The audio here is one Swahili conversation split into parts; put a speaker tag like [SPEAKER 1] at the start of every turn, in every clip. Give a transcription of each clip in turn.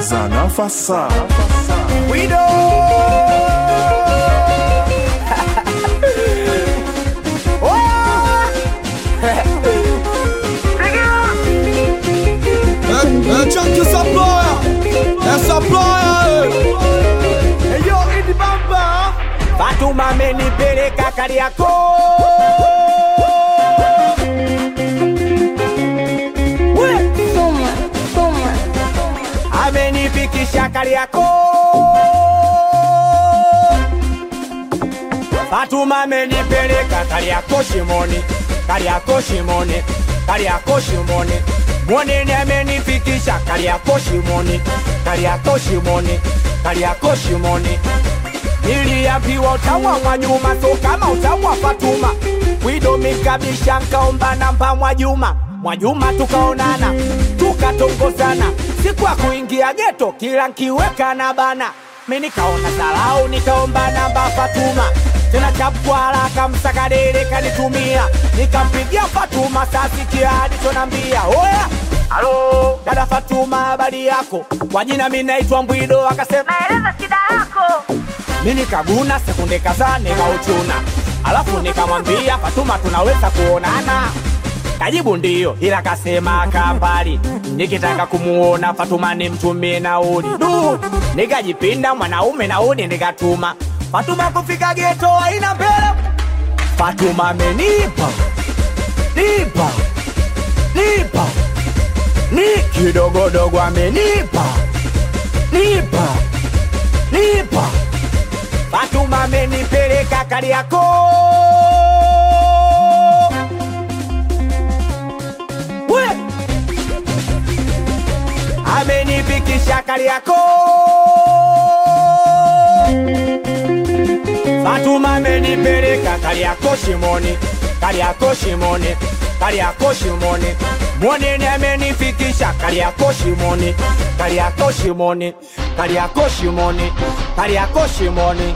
[SPEAKER 1] Nafasa, nafasa.
[SPEAKER 2] Wido
[SPEAKER 3] Chunky supplier, a supplier.
[SPEAKER 2] Eyo Idi Bamba Fatuma amenipeleka Kariakoo We!
[SPEAKER 4] Soma, soma.
[SPEAKER 2] amenifikisha Kariakoo. Fatuma amenipeleka Kariakoo shimoni, Kariakoo shimoni, Kariakoo shimoni. Mwanene amenifikisha Kariakoo shimoni, Kariakoo shimoni, Kariakoo shimoni. Niliambiwa utawa Mwajuma, so kama utawa Fatuma. Wido mikabisha nkaomba namba Mwajuma, Mwajuma tukaonana, tukatongozana. Siku ya kuingia geto, kila nkiweka na bana. Mi nikaona dharau, nikaomba namba Fatuma tena chapwa haraka, msakadere kanitumia, nikampigia Fatuma, sasikia alichonambia. Oya, halo dada Fatuma, habari yako? Kwa jina mi naitwa Mbwido, akasema
[SPEAKER 4] Naeleza shida yako.
[SPEAKER 2] mi nikaguna sekunde kadhaa nikauchuna, alafu nikamwambia Fatuma, tunaweza kuonana? Kajibu ndiyo, ila kasema kambali, nikitaka kumuona Fatuma nimtumie nauli. Du, nikajipinda mwanaume nauli nikatuma Fatuma kufika geto haina mbele. Fatuma amenipa nipa nipa ni kidogodogo amenipa nipa nipa Fatuma amenipeleka Kariakoo. We! Amenifikisha Kariakoo. Fatuma amenipeleka Kariakoo shimoni, Kariakoo shimoni, Kariakoo shimoni. Mwanene amenifikisha Kariakoo shimoni, Kariakoo shimoni, Kariakoo shimoni, Kariakoo shimoni.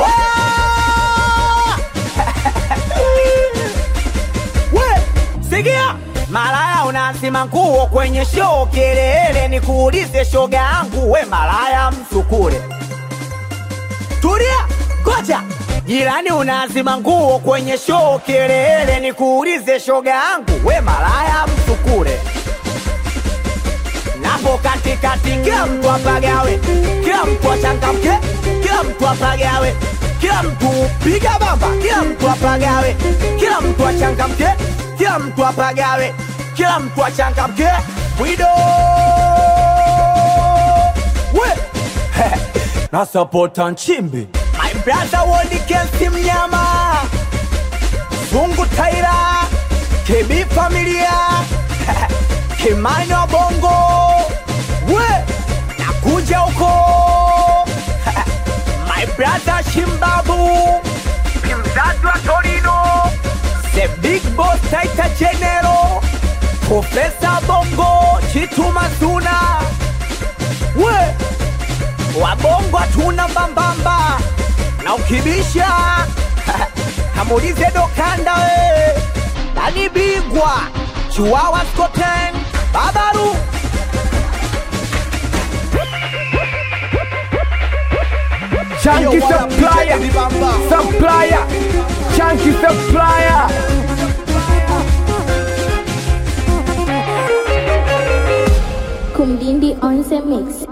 [SPEAKER 2] Waa! We, sikia malaya unasima nguo kwenye show kelele, nikuulize shoga yangu, we malaya msukule tulia, goja jirani, unazima nguo kwenye show kelele, nikuulize shoga yangu, we malaya msukule napo katikati, kila mtu apagawe, kila mtu achangamke, kila mtu apagawe, kila mtu piga bamba, kila mtu apagawe, kila mtu achangamke, kila mtu apagawe, kila mtu achangamke. Wido we na sapota Nchimbi, my brother Wodi Kensi Mnyama, Zungu Taira, KB Familia, Kimani wa Bongo, we nakuja huko my brother Shimbabu, mzazi wa Torino, the big boss Taita General, Profesa Bongo, Chitu Mazuna, we wabongo hatuna mbambamba na ukibisha kamulize dokanda we nani bingwa chiwawa skoten babaru
[SPEAKER 5] Chunky supplier, supplier, chunky supplier.
[SPEAKER 4] Kumdindi on the mix.